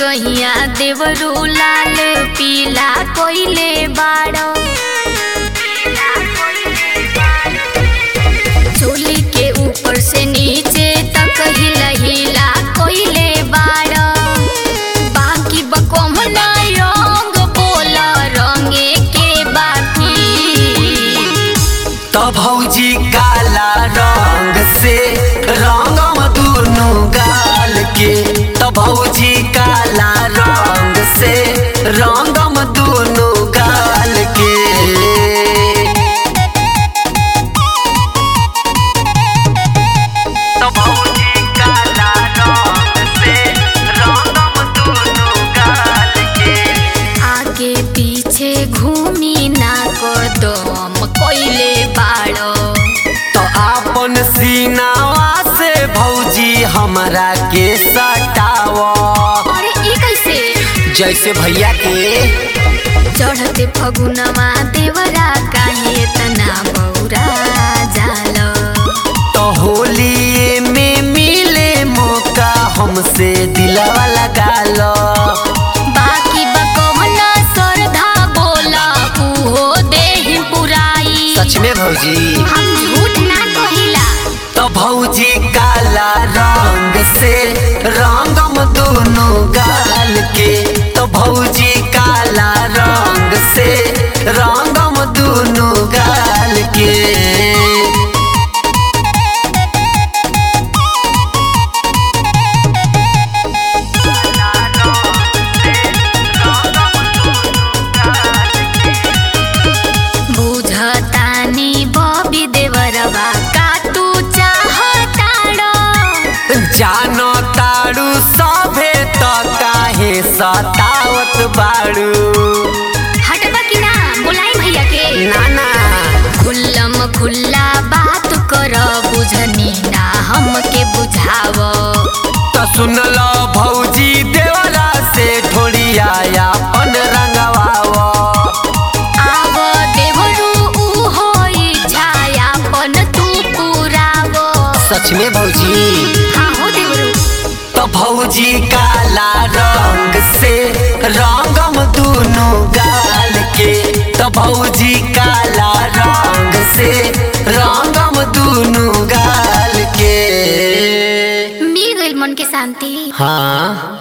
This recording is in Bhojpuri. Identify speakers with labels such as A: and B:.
A: जगहिया देवरू लाल पीला कोइले बाड़ो चोली के ऊपर से नीचे तक हिला हिला कोइले बाड़ो बाकी बकम ना रंग बोला रंगे के बाकी
B: तो भौजी काला रंग से रंगम दुनु गाल के तो भौजी काला रंग से रंगम दुनु गाल के तो भौजी काला रंग से रंगम दुनु गाल के
A: आगे पीछे घूमी ना कदम कोइले बाड़ो
B: तो आपन सीनावा से भौजी हमरा के सटाव
A: अरे ई कैसे
B: जैसे भैया के
A: चढ़ते फगुनवा देवरा काहे तना बौरा जाल
B: तो होली में मिले मौका हमसे दिलवा लगा लो
A: बाकी बकवना सरधा बोला उहो देहि पुराई
B: सच में भौजी
A: हम झूठ ना कहिला
B: तो भौजी काला रंग से रंगम दोनों गाल के तो भौजी काला रंग से रंगम दोनों गाल के
A: बुझतानी बबी देवरवा का तू चाहताड़ो
B: जानो ताड़ू सभे तो काहे सतावत बाड़ू
A: हटबा कि ना बुलाई भैया के
B: नाना
A: खुल्लम खुल्ला बात कर बुझनी ना हमके बुझाव
B: तो सुन लो भौजी देवरा से थोड़ी आया पन रंगवाव
A: आव देवरू ऊ होई छायापन तू पुराव
B: सच में भौजी
A: हाँ हो देवरू
B: तो भौजी काला रंग से रंगम दोनों गाल के तो भौजी काला रंग से रंगम दोनों गाल के
A: मिल गइल मन के शांति
B: हाँ